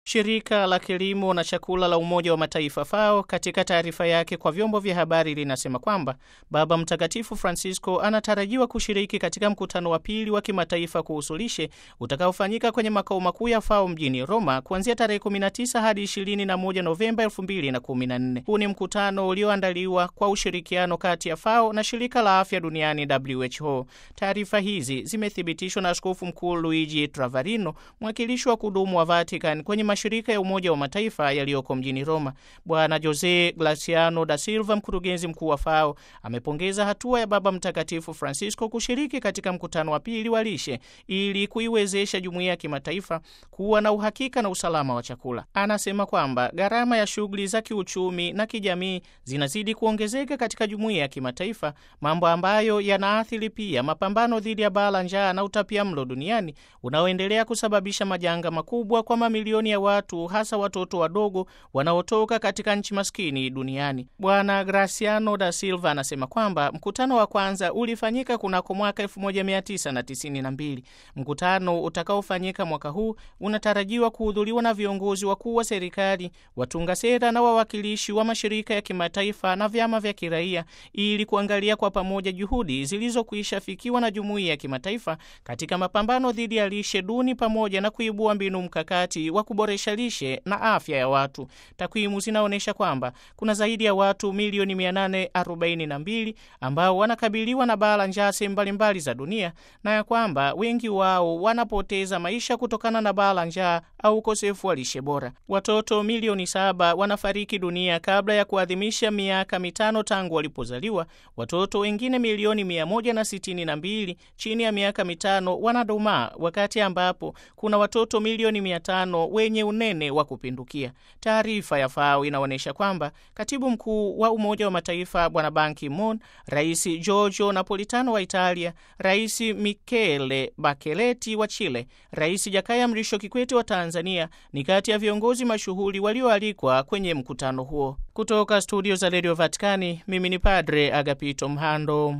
Shirika la kilimo na chakula la Umoja wa Mataifa FAO katika taarifa yake kwa vyombo vya habari linasema kwamba Baba Mtakatifu Francisco anatarajiwa kushiriki katika mkutano wa pili wa kimataifa kuhusu lishe utakaofanyika kwenye makao makuu ya FAO mjini Roma kuanzia tarehe 19 hadi 21 Novemba 2014. Huu ni mkutano ulioandaliwa kwa ushirikiano kati ya FAO na shirika la afya duniani WHO. Taarifa hizi zimethibitishwa na Askofu Mkuu Luigi Travarino, mwakilishi wa kudumu wa Vatican kwenye mashirika ya Umoja wa Mataifa yaliyoko mjini Roma. Bwana Jose Glaciano da Silva, mkurugenzi mkuu wa FAO, amepongeza hatua ya Baba Mtakatifu Francisco kushiriki katika mkutano wa pili wa lishe ili kuiwezesha jumuiya ya kimataifa kuwa na uhakika na usalama wa chakula. Anasema kwamba gharama ya shughuli za kiuchumi na kijamii zinazidi kuongezeka katika jumuiya ya kimataifa, mambo ambayo yanaathiri pia mapambano dhidi ya baa la njaa na utapiamlo duniani unaoendelea kusababisha majanga makubwa kwa mamilioni ya watu hasa watoto wadogo wanaotoka katika nchi maskini duniani. Bwana Graciano da Silva anasema kwamba mkutano wa kwanza ulifanyika kunako mwaka 1992. Mkutano utakaofanyika mwaka huu unatarajiwa kuhudhuriwa na viongozi wakuu wa serikali, watunga sera na wawakilishi wa mashirika ya kimataifa na vyama vya kiraia ili kuangalia kwa pamoja juhudi zilizokwisha fikiwa na jumuiya ya kimataifa katika mapambano dhidi ya lishe duni pamoja na kuibua mbinu mkakati wa kuboresha lishe na afya ya watu. Takwimu zinaonyesha kwamba kuna zaidi ya watu milioni 842 ambao wanakabiliwa na baa la njaa sehemu mbalimbali za dunia na ya kwamba wengi wao wanapoteza maisha kutokana na baa la njaa au ukosefu wa lishe bora. Watoto milioni saba wanafariki dunia kabla ya kuadhimisha miaka mitano tangu walipozaliwa. Watoto wengine milioni 162 chini ya miaka mitano wanadumaa, wakati ambapo kuna watoto milioni 500 wenye unene wa kupindukia. Taarifa ya FAO inaonyesha kwamba katibu mkuu wa Umoja wa Mataifa Bwana Ban Ki-moon, Rais Giorgio Napolitano wa Italia, Rais Michele Bachelet wa Chile, Rais Jakaya Mrisho Kikwete wa Tanzania ni kati ya viongozi mashuhuri walioalikwa kwenye mkutano huo. Kutoka studio za Radio Vatikani, mimi ni Padre Agapito Mhando.